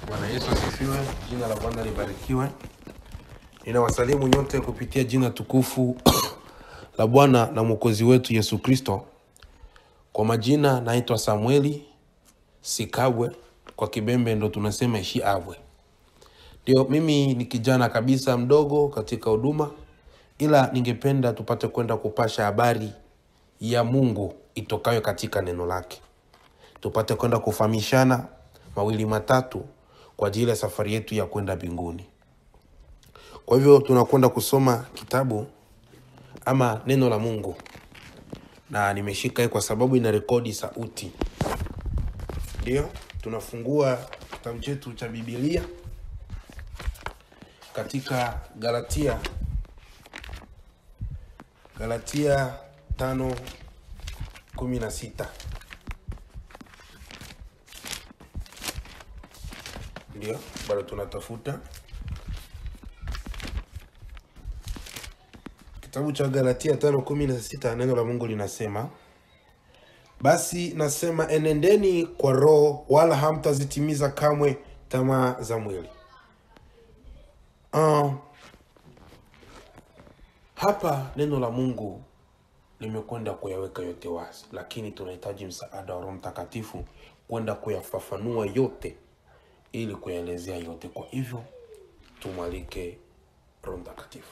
Bwana Yesu asifiwe, jina la Bwana libarikiwe. Ninawasalimu nyote kupitia jina tukufu la Bwana na Mwokozi wetu Yesu Kristo. Kwa majina naitwa Samueli Sikabwe, kwa Kibembe ndo tunasema Ishiabwe. Ndio, mimi ni kijana kabisa mdogo katika huduma, ila ningependa tupate kwenda kupasha habari ya Mungu itokayo katika neno lake, tupate kwenda kufahamishana mawili matatu kwa ajili ya safari yetu ya kwenda mbinguni. Kwa hivyo tunakwenda kusoma kitabu ama neno la Mungu, na nimeshika hii kwa sababu ina rekodi sauti. Ndio tunafungua kitabu chetu cha Biblia katika Galatia, Galatia tano kumi na sita. Ndio bado tunatafuta kitabu cha Galatia tano kumi na sita. Neno la Mungu linasema basi nasema enendeni kwa Roho, wala hamtazitimiza kamwe tamaa za mwili. Ah, hapa neno la Mungu limekwenda kuyaweka yote wazi, lakini tunahitaji msaada wa Roho Mtakatifu kwenda kuyafafanua yote ili kuyaelezea yote. Kwa hivyo tumwalike Roho Mtakatifu.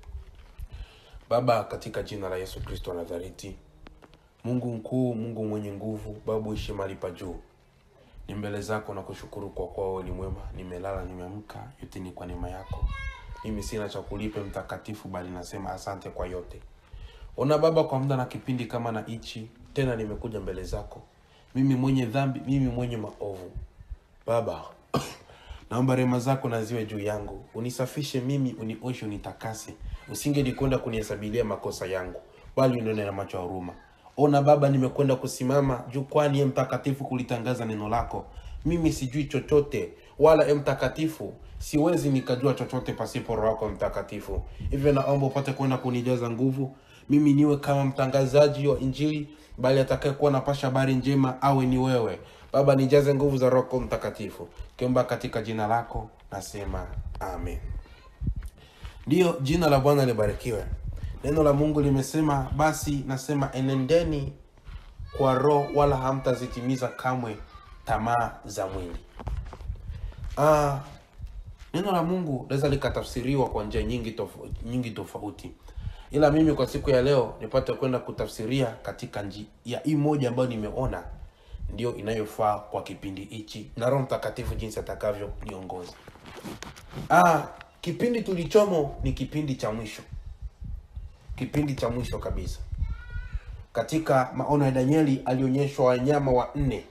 Baba, katika jina la Yesu Kristo wa Nazareti, Mungu mkuu, Mungu mwenye nguvu, Baba uishi mahali pa juu, ni mbele zako na kushukuru kwa kuwa wewe ni mwema. Nimelala, nimeamka, yote ni kwa neema yako. Mimi sina cha kulipe mtakatifu, bali nasema asante kwa yote. Ona Baba, kwa muda na kipindi kama na hichi tena, nimekuja mbele zako, mimi mwenye dhambi, mimi mwenye maovu. Baba, naomba rehema zako na ziwe juu yangu, unisafishe mimi, unioshe, unitakase. Usingelikwenda kunihesabilia makosa yangu, bali unione na macho ya huruma. Ona Baba, nimekwenda kusimama jukwani, e Mtakatifu, kulitangaza neno lako. Mimi sijui chochote, wala e Mtakatifu, siwezi nikajua chochote pasipo Roho yako Mtakatifu. Hivyo naomba upate kwenda kunijaza nguvu, mimi niwe kama mtangazaji wa Injili, bali atakayekuwa napasha habari njema awe ni wewe. Baba, nijaze nguvu za Roho yako Mtakatifu, kiomba katika jina lako nasema amen. Ndiyo, jina la Bwana libarikiwe. Neno la Mungu limesema, basi nasema enendeni kwa Roho, wala hamtazitimiza kamwe tamaa za mwili. Ah, neno la Mungu linaweza likatafsiriwa kwa njia nyingi tofauti, nyingi tofauti, ila mimi kwa siku ya leo nipate kwenda kutafsiria katika njia hii moja ambayo nimeona ndio inayofaa kwa kipindi hichi na Roho Mtakatifu jinsi atakavyo niongoza. Ah, kipindi tulichomo ni kipindi cha mwisho, kipindi cha mwisho kabisa. Katika maono ya Danieli alionyeshwa wanyama wa nne,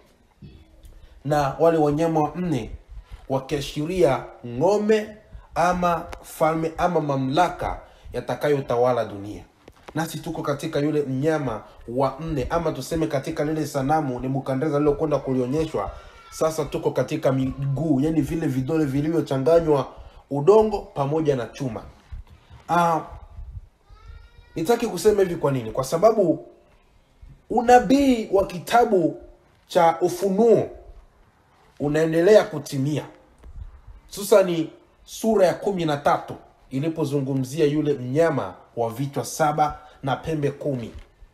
na wale wanyama wa nne wakiashiria ng'ombe ama falme ama mamlaka yatakayotawala dunia. Nasi tuko katika yule mnyama wa nne, ama tuseme katika lile sanamu Nebukadneza lilokwenda kulionyeshwa. Sasa tuko katika miguu, yani vile vidole vilivyochanganywa udongo pamoja na chuma. Ah, nitaki kusema hivi kwa nini? Kwa sababu unabii wa kitabu cha Ufunuo unaendelea kutimia, hususani sura ya kumi na tatu ilipozungumzia yule mnyama wa vichwa saba na pembe kumi.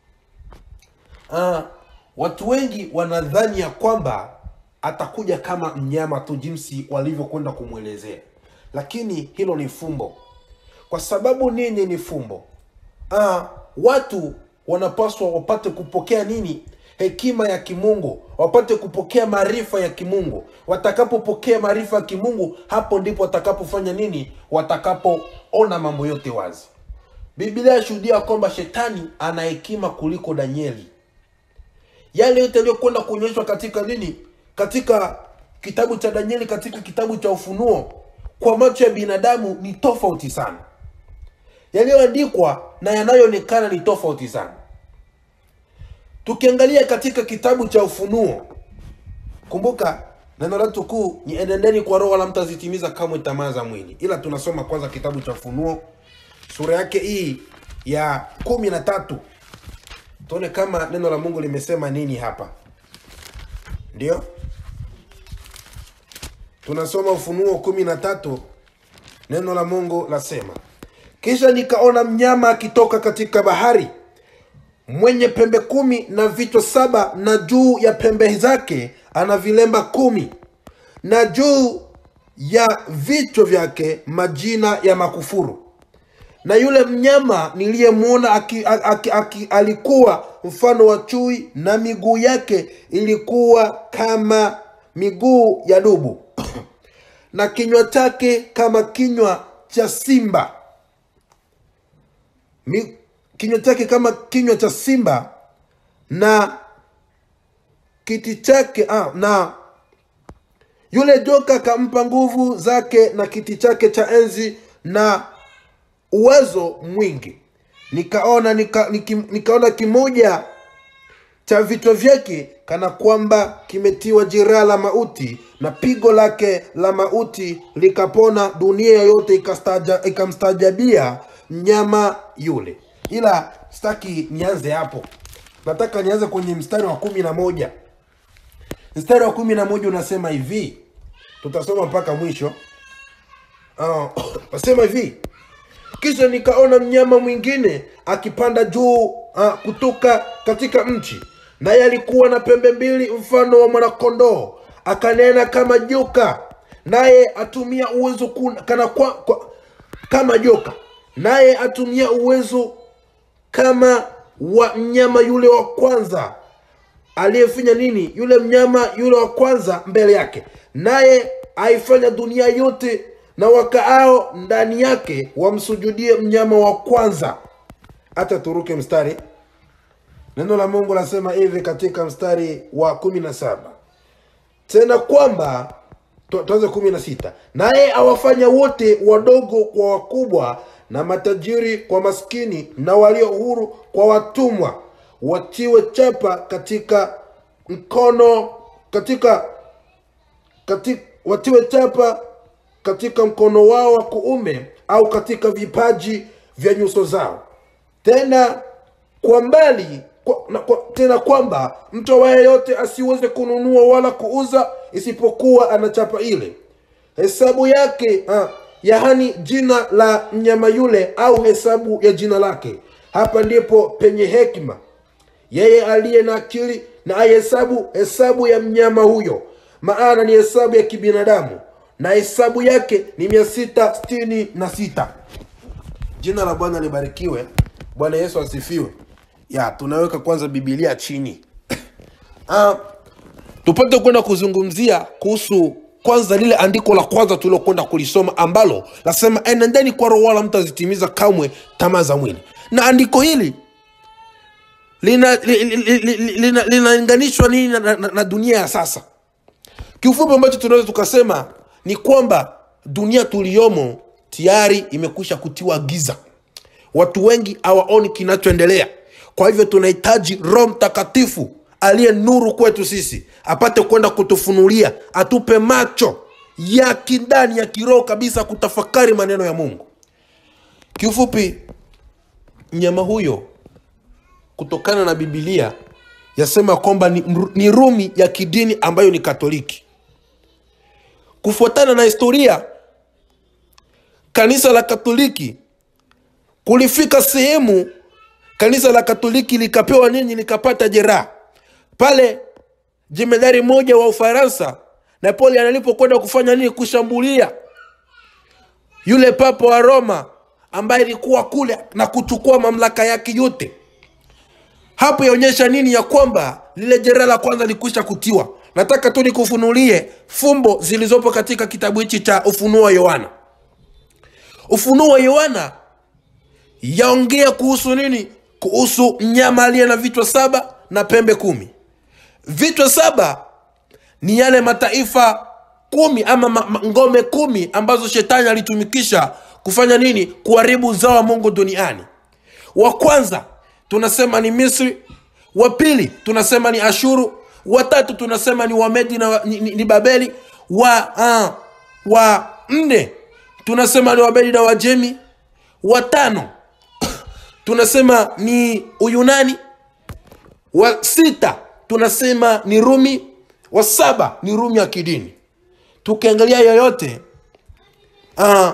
Ah, watu wengi wanadhani ya kwamba atakuja kama mnyama tu jinsi walivyokwenda kumwelezea, lakini hilo ni fumbo. Kwa sababu nini ni fumbo? Ah, watu wanapaswa wapate kupokea nini? Hekima ya kimungu, wapate kupokea maarifa ya kimungu. Watakapopokea maarifa ya kimungu, hapo ndipo watakapofanya nini? Watakapoona mambo yote wazi. Biblia yashuhudia kwamba shetani ana hekima kuliko Danieli. Yale yote yaliyokwenda kuonyeshwa katika nini, katika kitabu cha Danieli, katika kitabu cha Ufunuo, kwa macho ya binadamu ni tofauti sana. Yaliyoandikwa na yanayoonekana ni tofauti sana. Tukiangalia katika kitabu cha Ufunuo, kumbuka neno letu kuu ni enendeni kwa Roho, wala mtazitimiza kamwe tamaa za mwili. Ila tunasoma kwanza kitabu cha Ufunuo sura yake hii ya kumi na tatu tuone kama neno la Mungu limesema nini hapa. Ndio tunasoma ufunuo kumi na tatu neno la mungu lasema kisha nikaona mnyama akitoka katika bahari mwenye pembe kumi na vichwa saba na juu ya pembe zake ana vilemba kumi na juu ya vichwa vyake majina ya makufuru na yule mnyama niliyemwona aki, aki, aki, alikuwa mfano wa chui na miguu yake ilikuwa kama miguu ya dubu na kinywa chake kama kinywa cha simba Mi, kinywa chake kama kinywa cha simba na kiti chake ah, na yule joka akampa nguvu zake na kiti chake cha enzi na uwezo mwingi nikaona nika, nika, nikaona kimoja cha vichwa vyake kana kwamba kimetiwa jeraha la mauti na pigo lake la mauti likapona dunia yote ikastaja- ikamstaajabia mnyama yule ila sitaki nianze hapo nataka nianze kwenye mstari wa kumi na moja mstari wa kumi na moja unasema hivi tutasoma mpaka mwisho Ah, nasema hivi kisha nikaona mnyama mwingine akipanda juu uh, kutoka katika nchi naye alikuwa na pembe mbili mfano wa mwanakondoo akanena kama joka naye atumia uwezo kuna, kana kwa, kwa, kama joka naye atumia uwezo kama wa mnyama yule wa kwanza aliyefanya nini yule mnyama yule wa kwanza mbele yake naye aifanya dunia yote na wakaao ndani yake wamsujudie mnyama wa kwanza hata turuke mstari neno la mungu lasema hivi katika mstari wa kumi na saba tena kwamba tu- tuanze kumi na sita naye awafanya wote wadogo kwa wakubwa na matajiri kwa maskini na walio huru kwa watumwa watiwe chapa katika mkono katika katika, watiwe chapa katika mkono wao wa kuume au katika vipaji vya nyuso zao tena kwa mbali kwa, na, kwa, tena kwamba mtu awaye yote asiweze kununua wala kuuza isipokuwa ana chapa ile hesabu yake ah, yaani jina la mnyama yule au hesabu ya jina lake hapa ndipo penye hekima yeye aliye na akili na aihesabu hesabu ya mnyama huyo maana ni hesabu ya kibinadamu na hesabu yake ni mia sita sitini na sita jina la bwana libarikiwe bwana yesu asifiwe ya tunaweka kwanza bibilia chini Ah, tupate kwenda kuzungumzia kuhusu kwanza lile andiko la kwanza tulilokwenda kulisoma ambalo lasema enendeni kwa roho wala mtazitimiza kamwe tamaa za mwili na andiko hili linalinganishwa li, li, li, li, lina- linalinganishwa nini na, na, na dunia ya sasa kiufupi ambacho tunaweza tukasema ni kwamba dunia tuliyomo tayari imekwisha kutiwa giza watu wengi hawaoni kinachoendelea kwa hivyo tunahitaji roho mtakatifu aliye nuru kwetu sisi apate kwenda kutufunulia atupe macho ya kindani ya kiroho kabisa kutafakari maneno ya mungu kiufupi mnyama huyo kutokana na bibilia yasema kwamba ni, ni rumi ya kidini ambayo ni katoliki kufuatana na historia kanisa la katoliki kulifika sehemu kanisa la katoliki likapewa nini likapata jeraha pale jemedari mmoja wa ufaransa napoleon alipokwenda kufanya nini kushambulia yule papa wa roma ambaye ilikuwa kule na kuchukua mamlaka yake yote hapo yaonyesha nini ya kwamba lile jeraha la kwanza likwisha kutiwa nataka tu nikufunulie fumbo zilizopo katika kitabu hichi cha ufunuo wa yohana ufunuo wa yohana yaongea kuhusu nini kuhusu mnyama aliye na vichwa saba na pembe kumi vichwa saba ni yale mataifa kumi ama ma, ma, ngome kumi ambazo shetani alitumikisha kufanya nini kuharibu uzao wa mungu duniani wa kwanza tunasema ni misri wa pili tunasema ni ashuru watatu tunasema ni wamedi na wa- ni, ni, ni babeli wa uh, wa nne tunasema ni wabedi na wajemi watano tunasema ni uyunani wa sita tunasema ni rumi wa saba ni rumi ya kidini tukiangalia yoyote uh,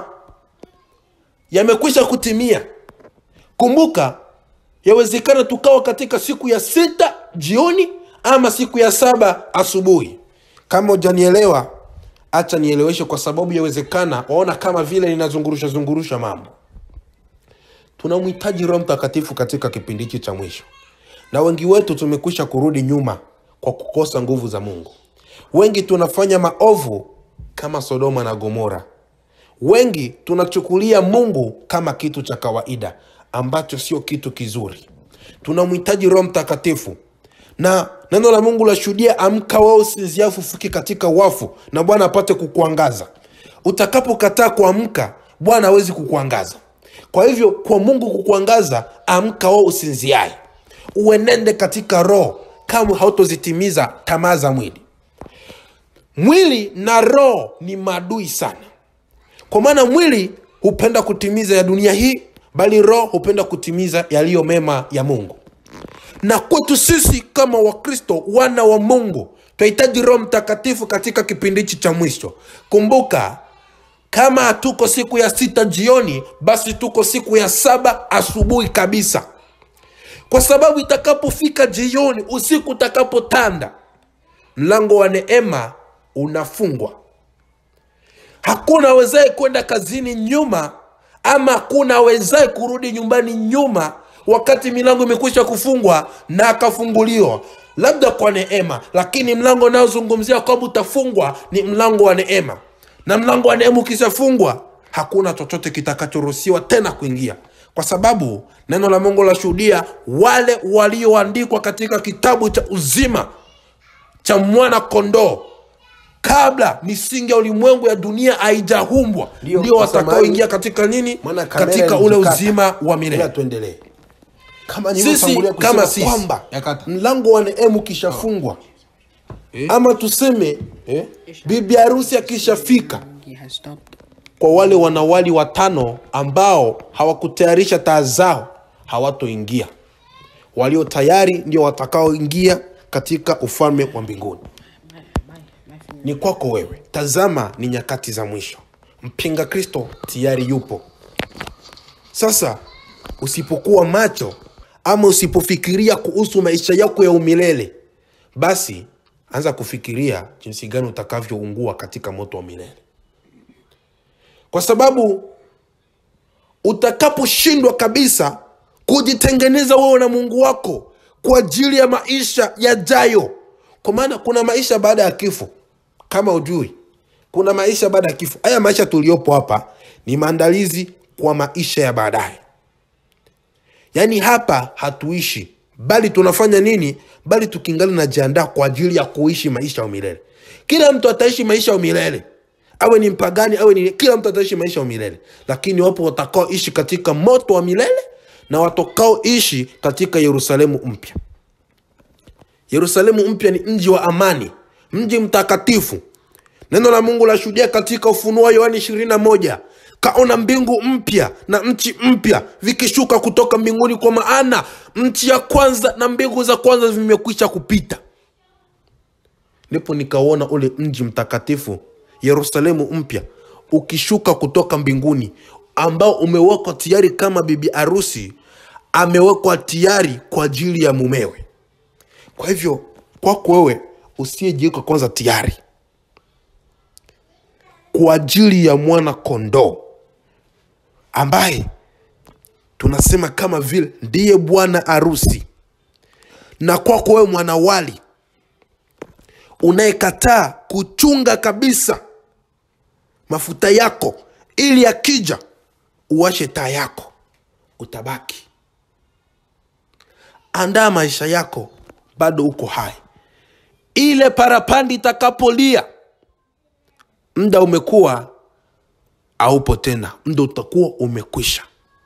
yamekwisha kutimia kumbuka yawezekana tukawa katika siku ya sita jioni ama siku ya saba asubuhi kama ujanielewa hacha nieleweshe kwa sababu yawezekana waona kama vile ninazungurusha zungurusha mambo tunamhitaji roho mtakatifu katika kipindi hichi cha mwisho na wengi wetu tumekwisha kurudi nyuma kwa kukosa nguvu za mungu wengi tunafanya maovu kama sodoma na gomora wengi tunachukulia mungu kama kitu cha kawaida ambacho sio kitu kizuri tunamhitaji roho mtakatifu na neno la mungu lashuhudia amka wao usinzia fufuki katika wafu na bwana apate kukuangaza utakapokataa kuamka bwana hawezi kukuangaza kwa hivyo kwa mungu kukuangaza amka wao usinziae uenende katika roho kama hautozitimiza tamaa za mwili mwili na roho ni maadui sana kwa maana mwili hupenda kutimiza ya dunia hii bali roho hupenda kutimiza yaliyo mema ya mungu na kwetu sisi kama wakristo wana wa mungu tunahitaji roho mtakatifu katika kipindi hichi cha mwisho kumbuka kama hatuko siku ya sita jioni basi tuko siku ya saba asubuhi kabisa kwa sababu itakapofika jioni usiku utakapotanda mlango wa neema unafungwa hakuna awezaye kwenda kazini nyuma ama hakuna awezaye kurudi nyumbani nyuma wakati milango imekwisha kufungwa na akafunguliwa labda kwa neema lakini mlango unaozungumzia kwamba utafungwa ni mlango wa neema na mlango wa neema ukishafungwa hakuna chochote kitakachoruhusiwa tena kuingia kwa sababu neno la mungu lashuhudia wale walioandikwa katika kitabu cha uzima cha mwana kondoo kabla misingi ya ulimwengu ya dunia haijahumbwa Ndio, ndio kwa samani- watakaoingia katika nini Maana kamera katika ule ilijikata. uzima wa Ila milele tuendelee kama Sisi, nilivyotangulia kusema kama sisi. kwamba Yakata. mlango wa neema ukishafungwa ama tuseme eh? bibi harusi akishafika He has stopped. kwa wale wanawali watano ambao hawakutayarisha taa zao hawatoingia walio tayari ndio watakaoingia katika ufalme wa mbinguni My, my, my finger. ni kwako wewe tazama ni nyakati za mwisho mpinga kristo tayari yupo sasa usipokuwa macho ama usipofikiria kuhusu maisha yako ya umilele basi anza kufikiria jinsi gani utakavyoungua katika moto wa milele kwa sababu utakaposhindwa kabisa kujitengeneza wewe na mungu wako kwa ajili ya maisha yajayo kwa maana kuna maisha baada ya kifo kama ujui kuna maisha baada ya kifo haya maisha tuliopo hapa ni maandalizi kwa maisha ya baadaye yaani hapa hatuishi bali tunafanya nini bali tukingali najiandaa kwa ajili ya kuishi maisha ya milele kila mtu ataishi maisha ya milele awe ni mpagani awe ni kila mtu ataishi maisha ya milele lakini wapo watakaoishi katika moto wa milele na watakaoishi katika yerusalemu mpya yerusalemu mpya ni mji wa amani mji mtakatifu neno la mungu lashuhudia katika ufunuo wa yohani 21 kaona mbingu mpya na nchi mpya vikishuka kutoka mbinguni kwa maana nchi ya kwanza na mbingu za kwanza vimekwisha kupita ndipo nikauona ule mji mtakatifu yerusalemu mpya ukishuka kutoka mbinguni ambao umewekwa tayari kama bibi arusi amewekwa tayari kwa ajili ya mumewe kwa hivyo kwako wewe usiyejiweka kwanza tayari kwa ajili ya mwana kondoo ambaye tunasema kama vile ndiye bwana arusi na kwako wewe mwanawali unayekataa kuchunga kabisa mafuta yako ili akija uwashe taa yako utabaki andaa maisha yako bado uko hai ile parapandi itakapolia muda umekuwa aupo tena muda utakuwa umekwisha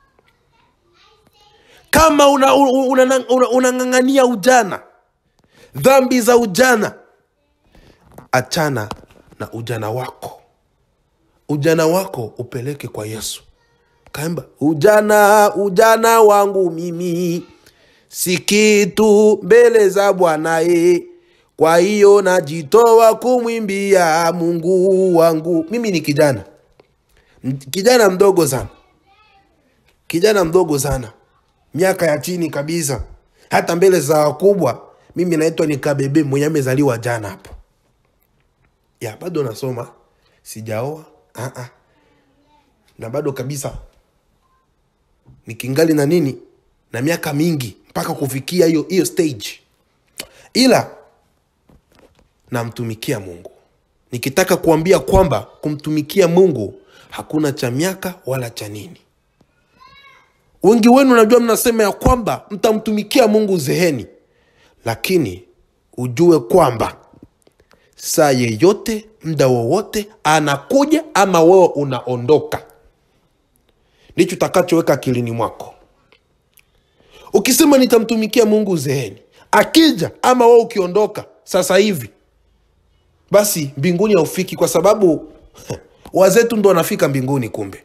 kama unang'ang'ania una, una, una, unang'ang'ania ujana dhambi za ujana achana na ujana wako ujana wako upeleke kwa yesu kaimba ujana ujana wangu mimi si kitu mbele za bwanaye kwa hiyo najitoa kumwimbia mungu wangu mimi ni kijana M- kijana mdogo sana kijana mdogo sana miaka ya chini kabisa hata mbele za wakubwa mimi naitwa ni kabebe mwenye amezaliwa jana hapo ya bado nasoma sijaoa uh-uh. na bado kabisa nikingali na nini na miaka mingi mpaka kufikia hiyo hiyo stage ila namtumikia mungu nikitaka kuambia kwamba kumtumikia mungu hakuna cha miaka wala cha nini wengi wenu najua mnasema ya kwamba mtamtumikia mungu zeheni lakini ujue kwamba saa yeyote mda wowote anakuja ama wewe unaondoka ndicho utakachoweka akilini mwako ukisema nitamtumikia mungu zeheni akija ama wewe ukiondoka sasa hivi basi mbinguni haufiki kwa sababu wazetu ndo wanafika mbinguni kumbe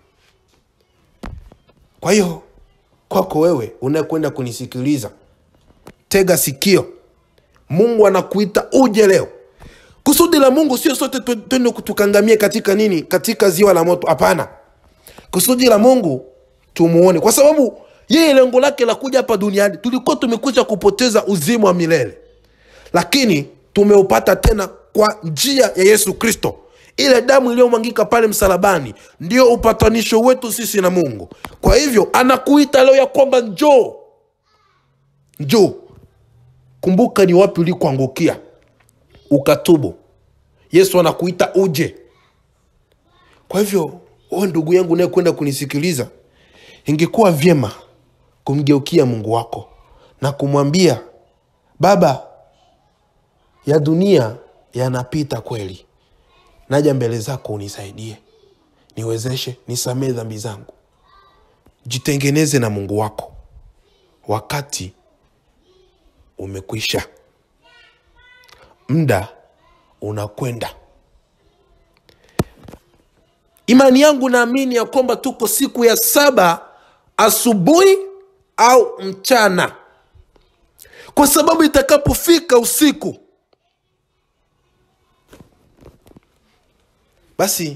kwa hiyo kwako wewe unayekwenda kunisikiliza tega sikio mungu anakuita uje leo kusudi la mungu sio sote twe- twende tukangamie katika nini katika ziwa la moto hapana kusudi la mungu tumuone kwa sababu yeye lengo lake la kuja hapa duniani tulikuwa tumekuja kupoteza uzima wa milele lakini tumeupata tena kwa njia ya yesu kristo ile damu iliyomwangika pale msalabani ndio upatanisho wetu sisi na mungu kwa hivyo anakuita leo ya kwamba njoo njoo kumbuka ni wapi ulikoangukia ukatubu yesu anakuita uje kwa hivyo wewe ndugu yangu unayekwenda kunisikiliza ingekuwa vyema kumgeukia mungu wako na kumwambia baba ya dunia yanapita kweli naja mbele zako unisaidie niwezeshe nisamee dhambi zangu jitengeneze na mungu wako wakati umekwisha muda unakwenda imani yangu naamini ya kwamba tuko siku ya saba asubuhi au mchana kwa sababu itakapofika usiku basi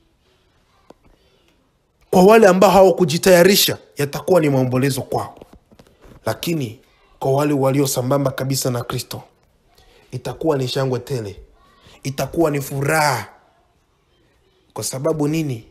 kwa wale ambao hawakujitayarisha yatakuwa ni maombolezo kwao lakini kwa wale walio sambamba kabisa na kristo itakuwa ni shangwe tele itakuwa ni furaha kwa sababu nini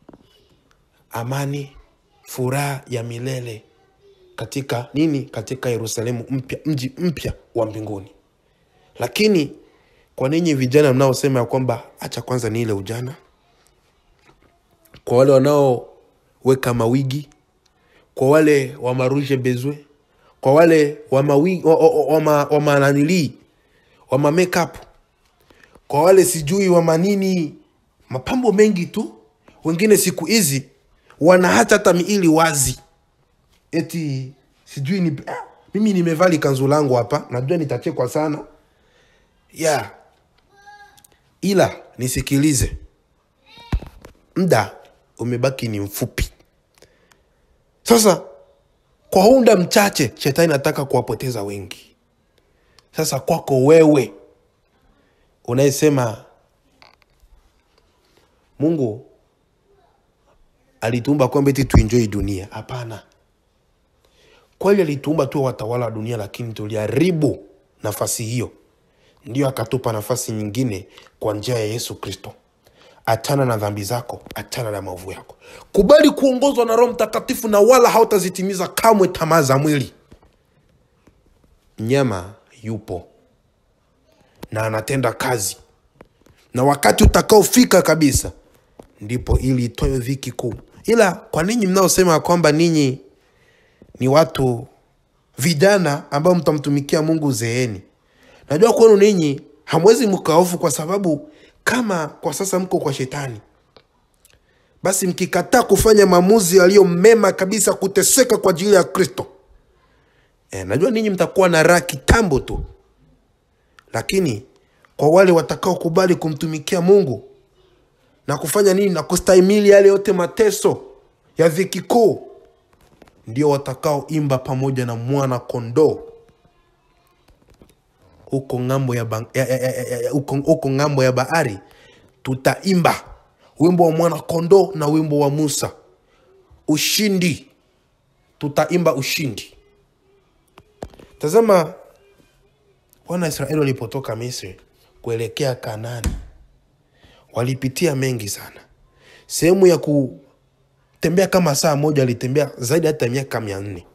amani furaha ya milele katika nini katika yerusalemu mpya mji mpya wa mbinguni lakini kwa ninyi vijana mnaosema ya kwamba hacha kwanza ni ile ujana kwa wale wanaoweka mawigi kwa wale wa maruje bezwe kwa wale wa mawi- wa- wa- wa ma- wa mananilii wa ma makeup kwa wale sijui wa manini mapambo mengi tu wengine siku hizi wana hata hata miili wazi eti sijui ni ah, mimi nimevali kanzu langu hapa najua nitachekwa sana ya ila nisikilize mda umebaki ni mfupi sasa kwa huu muda mchache shetani nataka kuwapoteza wengi sasa kwako wewe unayesema mungu alituumba kwamba eti tuenjoi dunia hapana kweli alituumba tuwe watawala wa dunia lakini tuliharibu nafasi hiyo ndio akatupa nafasi nyingine kwa njia ya yesu kristo achana na dhambi zako achana na maovu yako kubali kuongozwa na roho mtakatifu na wala hautazitimiza kamwe tamaa za mwili mnyama yupo na anatenda kazi na wakati utakaofika kabisa ndipo ili itoe dhiki kuu ila kwa ninyi mnaosema ya kwamba ninyi ni watu vijana ambao mtamtumikia mungu zeeni najua kwenu ninyi hamwezi mkaofu kwa sababu kama kwa sasa mko kwa shetani basi mkikataa kufanya maamuzi yaliyo mema kabisa kuteseka kwa ajili ya kristo e, najua ninyi mtakuwa na raha kitambo tu lakini kwa wale watakaokubali kumtumikia mungu na kufanya nini na kustahimili yale yote mateso ya dhiki kuu ndio watakaoimba pamoja na mwana kondoo huko ng'ambo ya, ba- ya, ya, ya, ya, ya, huko, huko ng'ambo ya bahari tutaimba wimbo wa mwana kondoo na wimbo wa musa ushindi tutaimba ushindi tazama wana israeli walipotoka misri kuelekea kanani walipitia mengi sana sehemu ya kutembea kama saa moja walitembea zaidi hata miaka mia nne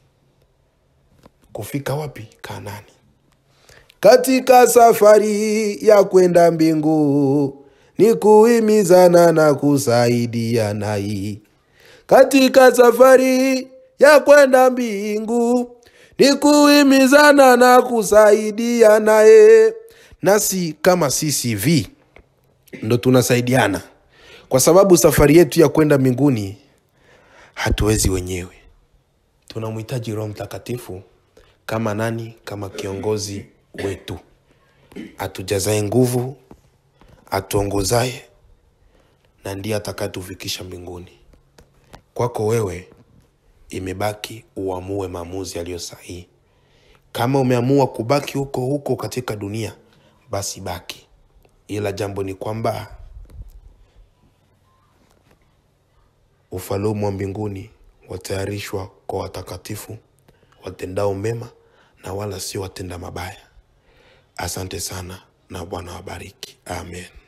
kufika wapi kanani katika safari ya kwenda mbingu ni kuhimizana na kusaidiana hii katika safari ya kwenda mbingu ni kuhimizana na kusaidiana ye nasi kama ccv ndo tunasaidiana kwa sababu safari yetu ya kwenda mbinguni hatuwezi wenyewe tunamhitaji roho mtakatifu kama nani kama kiongozi wetu atujazae nguvu atuongozaye na ndiye atakayetufikisha mbinguni kwako wewe imebaki uamue maamuzi yaliyo sahihi kama umeamua kubaki huko huko katika dunia basi baki ila jambo ni kwamba ufalumu wa mbinguni watayarishwa kwa watakatifu watendao mema na wala sio watenda mabaya asante sana na bwana wabariki amen